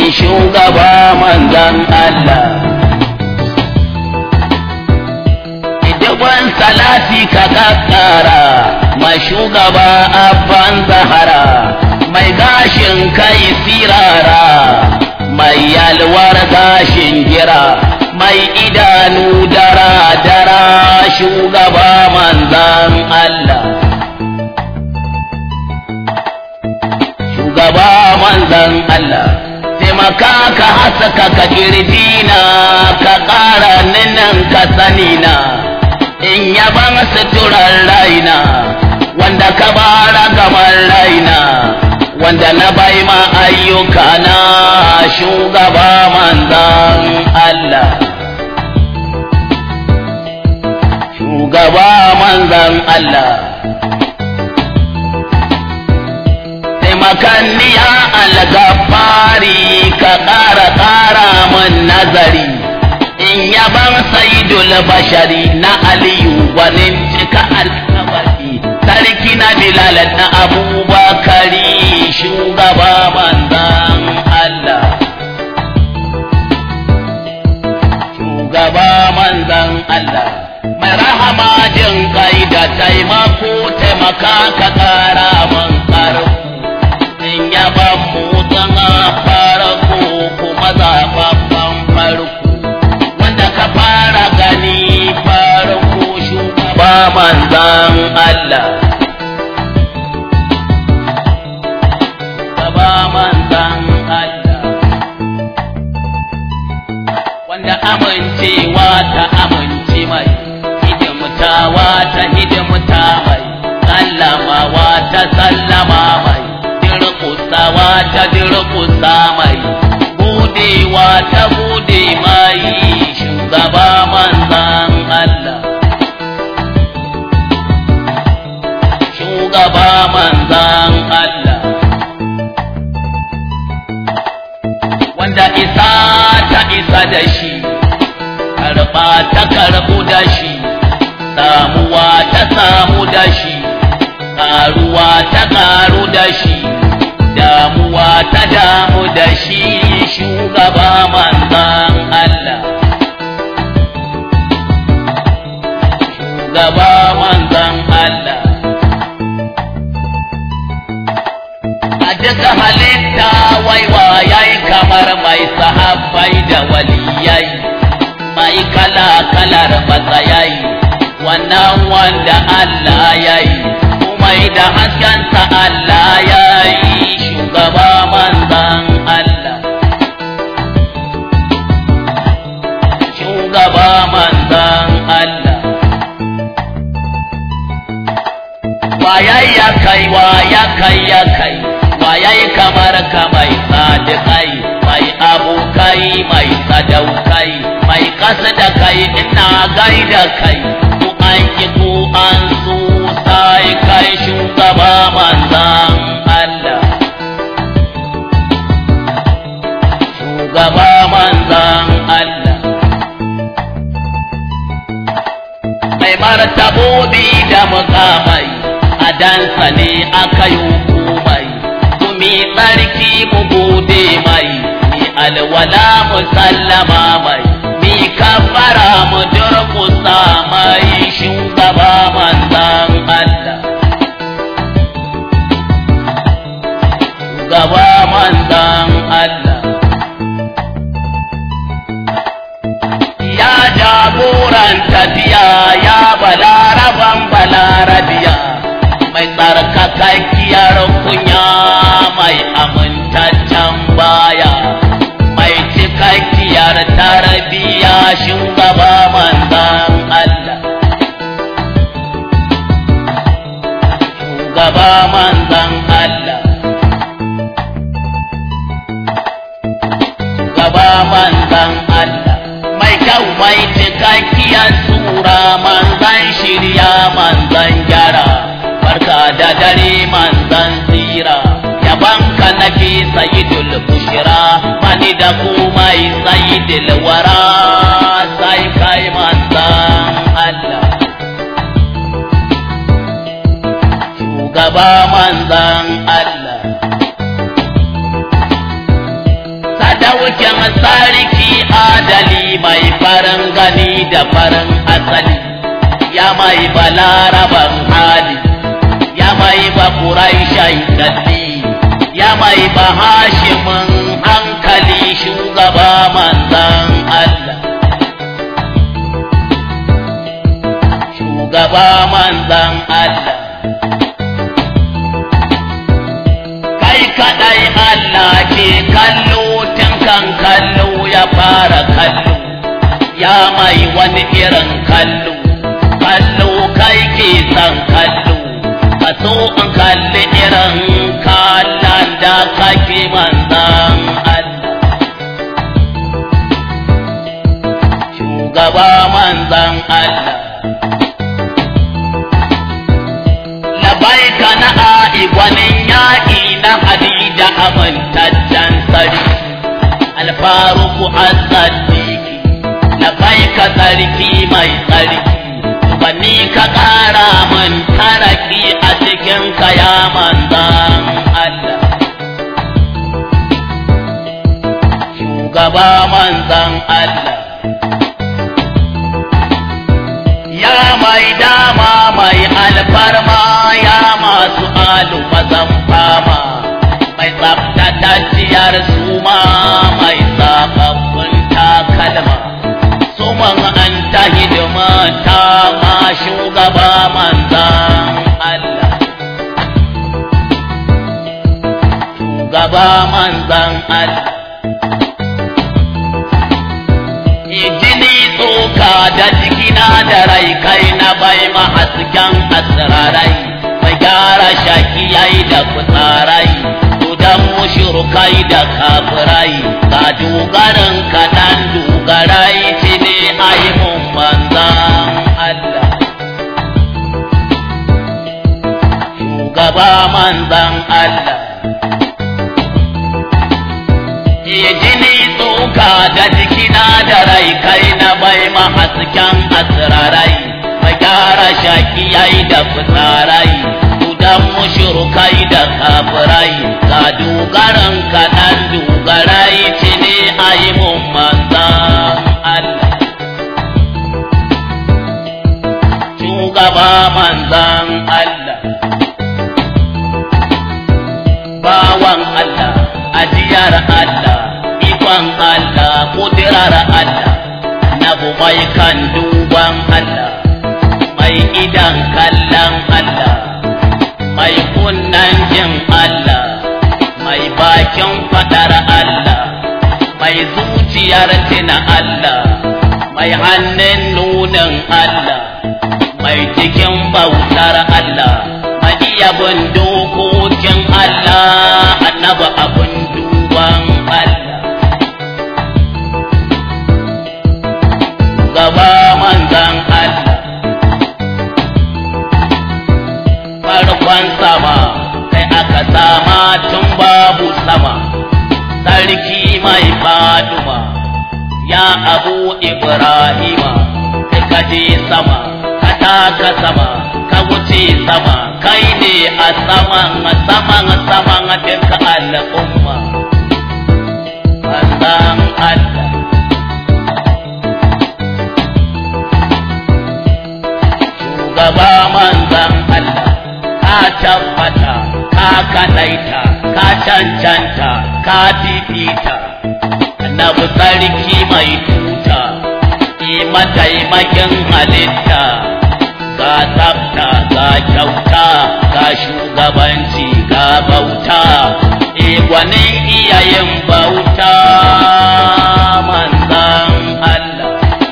shugaba manzan Allah Idiban salati ka kakkara mai shugaba abban zahara mai gashin kai sirara mai yalwar gashin gira mai idanu dara dara shugaba manzan Allah shugaba manzan Allah taimaka ka haska ka kirjina ka ƙara ninan ka sanina in yaban suturar raina wanda ka bara gamar raina wanda na bai ma ayyuka na shugaba manzan Allah shugaba manzan Allah taimakanniya algafari ka ƙara ƙara man nazari in yaban saidul bashari na aliyu wani cika alkawari sarki na bilal na abubakari shugaba manzan Allah shugaba manzan Allah mai rahama jin kai da taimako taimaka ka ƙara man ƙarfi in yaban mu zama farko kuma zaɓaɓɓen farko wanda ka fara gani farko shugaba manzan Allah Shugaba manzan Allah wanda amincewa ta amince mai hidimtawa ta hidimta mai sallamawa ta sallama mai dirkusawa ta dirkusa mai budewa ta bude mai shugaba manzan Allah shugaba manzan Allah wanda isa ta isa da shi karba ta karbu da shi samuwa ta samu da shi karuwa ta karu da shi damuwa ta damu da shi shugaba manzan Allah shugaba manzan Allah a duka halitta waiwa yayi kamar mai sahabbai da waliyai mai kala kalar matsayai wannan wanda Allah yayi mai da haskensa Allah yayi shugaba manzan Allah shugaba manzan Allah wayai ya kai waya kai ya kai wayai kamar ka mai sadiqai mai abokai mai sadaukai mai kasa da kai ina gaida kai ku an ki ku an su sai kai shugaba manzan Allah shugaba manzan Allah mai martabobi da mukamai a dansa ne aka yi hukumai mi tsarki mu gode mai mi alwala mu sallama mai mi kafara mu durkusa mai shugaba manzan Allah shugaba manzan Allah ya jagoran tafiya ya balaraban balarabiya mai tsarkakakkiyar kunya mai amintaccen baya mai cikakkiyar tarbiya shugaba manzan Allah shugaba manzan Allah shugaba manzan Allah mai kyau mai cikakkiyar sura manzan shirya manzan gyara barka da dare manzan tsira yabanka nake sayidul bushira mani da komai sayidul wara sai kai manzan Allah shugaba manzan Allah sadaukin sarki adali mai farin gani da farin asali ya mai balaraban hali ya mai ba ƙuraishai dalli ya mai ba hashimin hankali shugaba manzan Allah shugaba manzan Allah kai kadai Allah ke kallo tun kan kallo ya fara kallo ya mai wani irin kallo kallo kai ke san kallo ka so in kalli irin kallon da kake manzan Allah shugaba manzan Allah labaika na a'i gwanin yaƙi na hadida amintaccen sarki alfaruku azzadiki labaika sarki mai tsarki bani ka ƙara min taraki a cikin kaya manzan Allah shugaba manzan Allah ya mai dama mai alfarma ya masu alu mazan fama mai tsaftatacciyar suma mai tsafaffun takalma suman an ta hidima ta ma shugaba manzan Allah shugaba manzan Allah jini tsoka da jikina da rai kai na bai mahasken asirarai mai gyara shakiyai da fitsarai dudan mushrikai da kafirai ka dogarin kaɗan dogarai ce ne aimun manzan Allah shugaba manzan Allah jini tsoka da jikina da rai kai na bai mahasken asirarai mai gyara shakiyai da fitsarai dudan mushrikai da kafirai ka dogaran kaɗan dogarai ce ne a yi mun manzan Allah shugaba manzan Allah bawan Allah ajiyar Allah ikon Allah kudirar Allah nabu mai kan duban Allah mai idan kallon Allah mai kunnan jin Allah mai bakin fadar Allah mai zuciyar tina Allah mai hannun nunin Allah mai cikin bautar Allah mai iya bin dokokin Allah annaba abin duban Allah gaba manzan Allah farkon sama kai aka sama tun babu sama sarki mai faduma ya abu ibrahima kai kaje sama ka taka sama ka wuce sama kai ne a saman saman saman duka al'umma manzan Allah shugaba manzan Allah ka tabbata ka kadaita ka cancanta ka fifita annabi sarki mai tuta ki mataimakin halitta ga tsafta ga kyauta ga shugabanci ga bauta e gwanin iyayen bauta manzan Allah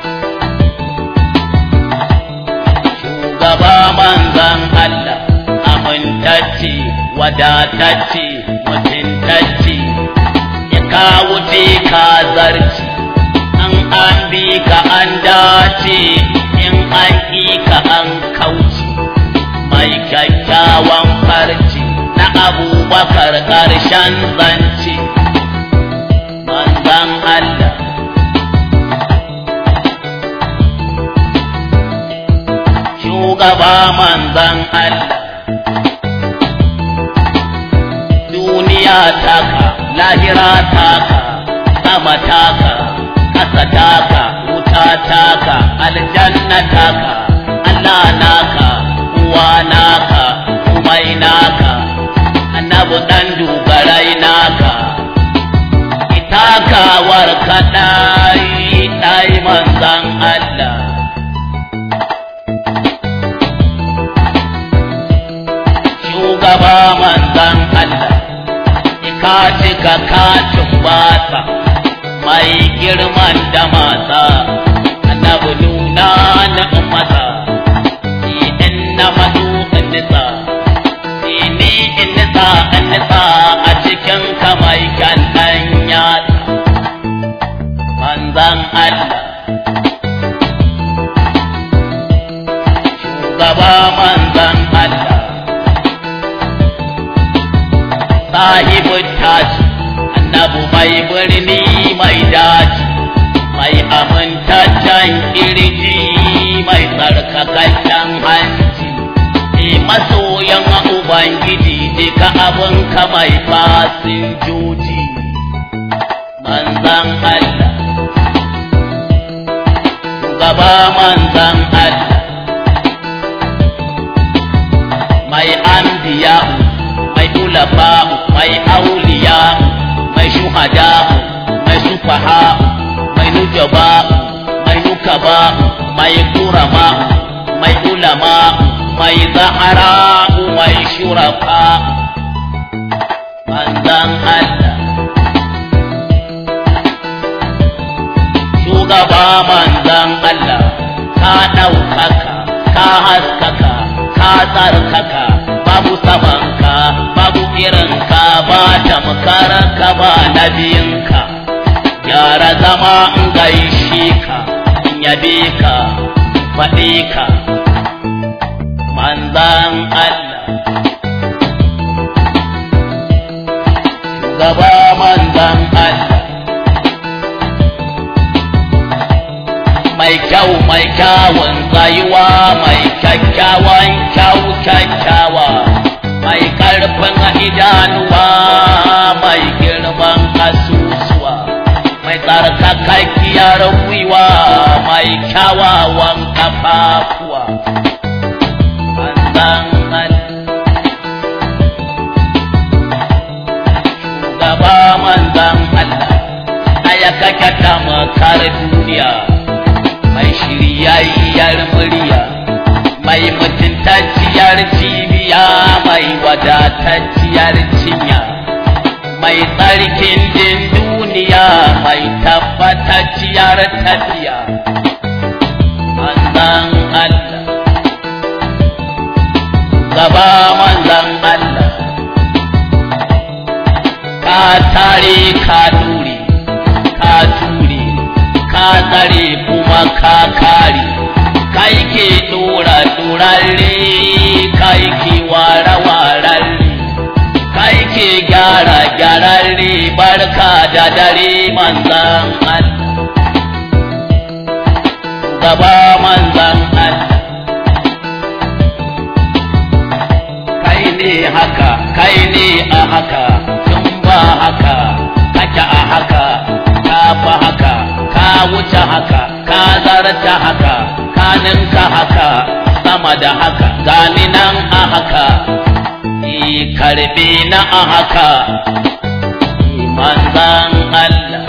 shugaba manzan Allah amintacce wadatacce mutuntacce ya kawo ka zarci an an bi ka an dace in an ƙi ka an kauce mai kyakkyawan farci na abubakar ƙarshen zance manzan Allah shugaba manzan Allah duniya taka lahira taka jama'ar kaɗai ɗai manzan Allah. Shugaba manzan Allah, ka cika katin bata mai girman da mata, annabi nuna na mata, in na madu in nisa, ni in nisa in nisa a cikin kamai kan ɗan yatsa. manzan Allah shugaba manzan Allah sahibu tashi annabu mai birni mai daji mai amintaccen kirji mai tsarkakaccen hanci e masoyan ubangiji duka abin ka mai fasinjoji manzan Allah gaba manzan Allah mai anbiya mai ulafa mai auliya mai shuhada mai sufaha mai nujaba mai nukaba mai kurama mai ulama mai zahara mai shurafa manzan Allah shugaba manzan Allah ka ɗaukaka ka haskaka ka tsarkaka babu samanka babu irinka ba tamkarka ba nabiyinka gyara zama in gaishe ka in yabe ka faɗe ka manzan Allah shugaba manzan Allah mai kyau mai kyawun tsayuwa mai kyakkyawan kyau kyakkyawa mai karfin idanuwa mai girman asusuwa mai tsarkakakkiyar gwiwa mai kyawawan kafafuwa manzan shugaba manzan Allah ɗaya kake tamakar duniya mai shiryayyar murya mai mutuntacciyar cibiya mai wadatacciyar cinya mai tsarkin din duniya mai tabbatacciyar tafiya manzan Allah gaba manzan Allah ka tare ka dure ka ture ka tsare kuma ka kare kai ke dora dorarre kai ke ware wararre kai ke gyara gyararre barka da dare manzan Allah gaba manzan Allah kai ne haka kai ne a haka tun ba haka kake a haka ka fa haka ka wuce haka ka zarta haka ka ninka haka sama da haka gani nan a haka yi karbe na a haka manzan Allah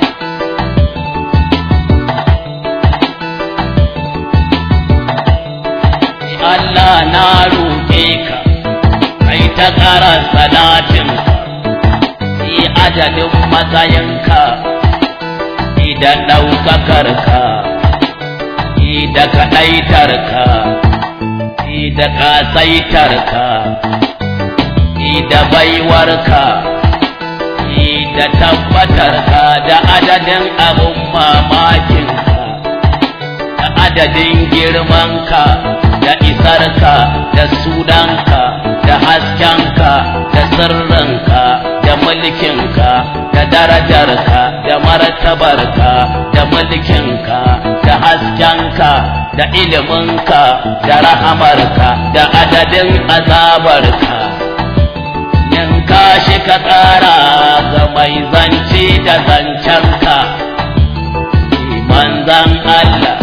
Allah na roƙe ka kai ta ƙara salatinka yi adadin matsayinka da ɗaukakarka, da kaɗaitarka, da ƙasaitarka, da baiwarka, da tabbatarka da adadin abin mamakinka, da adadin girmanka, da isarka, da sunanka, da haskenka, da sirrinka, da mulkinka, da darajarka, da martabarka, da mulkinka, da haskenka, da iliminka, da rahamarka, da adadin azabarka. Yanka shi ka tsara ga mai zance da zancenka, manzan Allah.